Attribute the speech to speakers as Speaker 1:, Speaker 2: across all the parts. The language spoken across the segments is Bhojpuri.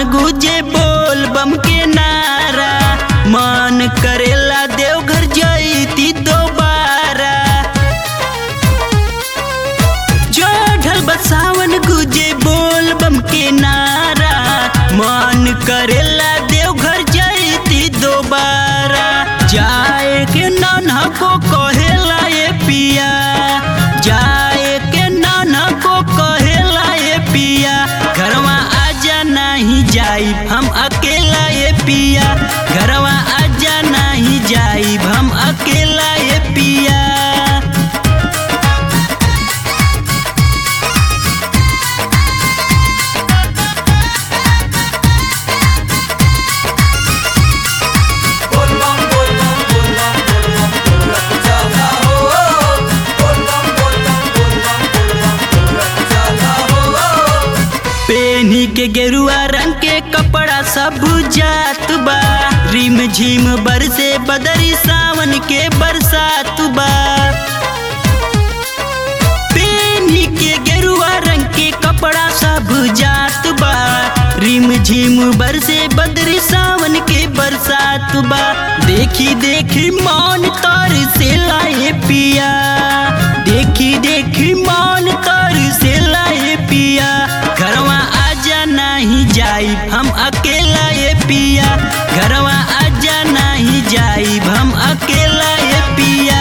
Speaker 1: गुजे बोल बम के नारा मन करेला देवघर जईती दोबारा जो ढल बसावन गुजे बोल बम के नारा मन करेला देवघर जईती दोबारा जाए के नाना को कहेला ये पिया जाए के नाना को कहेला ये पिया घरवा आजा नहीं जाई हम अकेला ये पिया घरवा आजा नहीं जाई हम अकेला ये पिया
Speaker 2: बोलबम बोलबम बोलबम बोलबम बोलत चला हो बोलबम बोलबम बोलबम बोलबम बोलत चला हो
Speaker 1: पेनी के गेरुआ रंग के कपड़ा सब जात बा रिम झिम बरसे बदरी सावन के बरसात बा पेनी के गेरुआ रंग के कपड़ा सब जात बा रिम झिम बरसे बदरी सावन के बरसात बा देखी देखी मान तर से लाए पिया देखी देखी मान तर से लाए पिया घरवा आजा नहीं जाई हम अकेला ये पिया घरवा आजा नहीं जाई हम अकेला ये पिया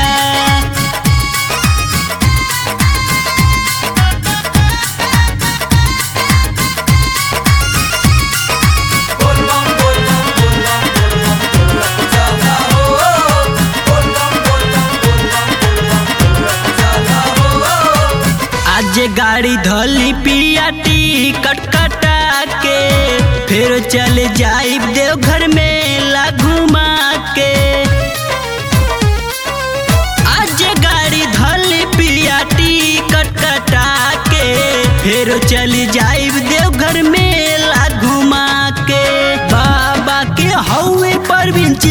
Speaker 2: बोलबम बोलबम बोलबम बोलबम बोलत चला हो बोलबम बोलबम बोलबम बोलबम बोलत चला हो
Speaker 1: आज गाड़ी धोली पिया टिकट कटा के फिर चल जाई देवघर मेला घुमा के आज गाड़ी धोली पिया टिकट कटा के फिर चल जाई देवघर मेला घुमा के बाबा के हौवे पर बिंच